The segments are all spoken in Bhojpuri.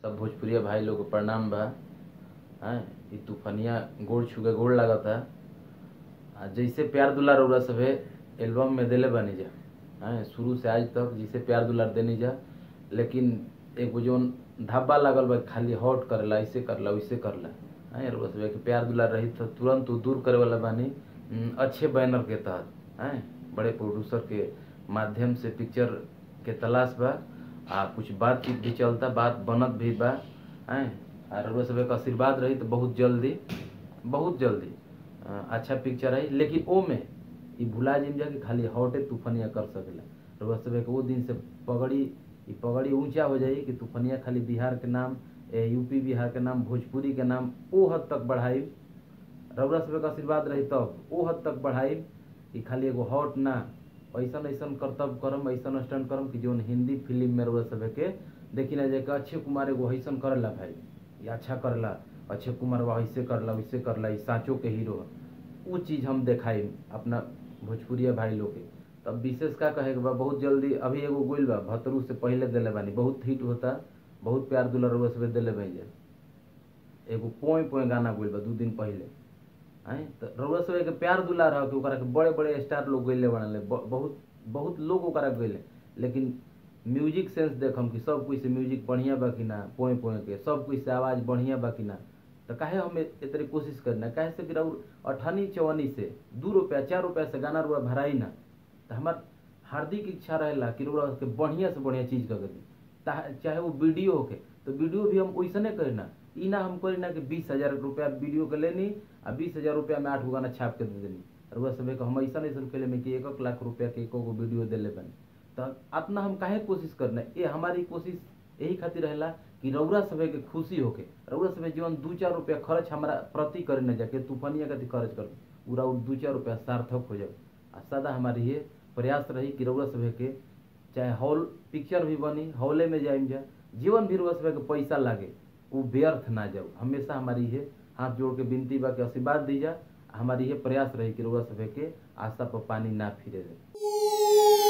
सब भोजपुरिया भाई लोग के प्रणाम बा हैं इ तूफानिया गोड़ छुके गोड़ लागता आ जैसे प्यार दुलार रउरा सभे एल्बम में देले बानी जा हैं शुरू से आज तक जैसे प्यार दुलार देनी जा लेकिन एगो जोन धब्बा लागल बा खाली हॉट करेला ऐसे करला वैसे करला हैं रउरा सभे के प्यार दुलार रही तो तुरंत उ दूर करे वाला बानी उम, अच्छे बैनर के तहत हैं बड़े प्रोड्यूसर के माध्यम से पिक्चर के तलाश बा आ कुछ बातचीत भी चलता बात बनत भी बा हैं आ रउआ सभे के आशीर्वाद रही तो बहुत जल्दी बहुत जल्दी अ, अच्छा पिक्चर आई लेकिन ओ में ई भुला जिम जा कि खाली हॉटे तूफानिया कर सकेला रउआ सभे के वो दिन से पगड़ी ई पगड़ी ऊंचा हो जाई कि तूफानिया खाली बिहार के नाम ए, यूपी बिहार के नाम भोजपुरी के नाम ओ हद तक बढ़ाई रउरा सभे के आशीर्वाद रही तब ओ हद तक बढ़ाई कि खाली एगो हॉट ना ऐसन ऐसन करतब करम ऐसन स्टैंड करम कि जोन हिंदी फिल्म में रउरा सभे के देखी ना जाए कि अक्षय कुमार एगो ऐसन करला भाई ये अच्छा करला अक्षय कुमार वह ऐसे करला वैसे करला ई साँचो के हीरो है वो चीज़ हम देखाई अपना भोजपुरिया भाई लोग के तब विशेष का कहे के बा बहुत जल्दी अभी एगो गोइल बा भतरू से पहले दिले बानी बहुत हिट होता बहुत प्यार दुलार रउआ सभे दिले भाई एगो पोए पोए गाना गोइल बा दू दिन पहले हैं तो रउआ सब के प्यार दुलार है कि ओकरा के बड़े बड़े स्टार लोग गइले बनले ब- बहुत बहुत लोग ओकरा गइले लेकिन म्यूजिक सेंस देखम कि सब कोई से म्यूजिक बढ़िया बा कि ना पोए पोए के सब कोई से आवाज बढ़िया बा कि ना तो काहे हम इतनी कोशिश करना काहे से कि रउर अठनी चौवनी से दू रुपया चार रुपया से गाना रुआ भराई ना तो हमार हार्दिक इच्छा रहेला कि रउरा के बढ़िया से बढ़िया चीज कर दी ता- चाहे वो वीडियो होके तो वीडियो भी हम वैसने करी ना ई ना हम करी ना कि बीस हजार रुपया वीडियो के लेनी आ बीस हजार रुपया में आठ गो गाना छाप के दे देनी रुआ सब हम ऐसा ऐसा कैले में कि एक एक लाख रुपया के एको गो वीडियो देले बनी तो अपना हम काहे कोशिश करना ये हमारी कोशिश यही खातिर रहेला कि रउरा सभे के खुशी होके रउरा सभे जीवन दू चार रुपया खर्च हमारा प्रति करे न जाके तूफानिया कति खर्च कर पूरा उ दू चार रुपया सार्थक हो जाए आ सदा हमारी ये प्रयास रही कि रउरा सभे के चाहे हॉल पिक्चर भी बनी हॉले में जाइम जा जीवन भी रउआ सभे के पैसा लागे वो व्यर्थ ना जाओ हमेशा हमारी ये हाथ जोड़ के विनती बा के आशीर्वाद दीजा हमारी ये प्रयास रही कि रउआ सभे के आशा पर पानी ना फिरे दे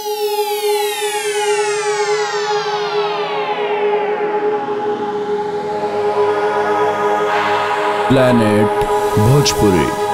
planet bhojpuri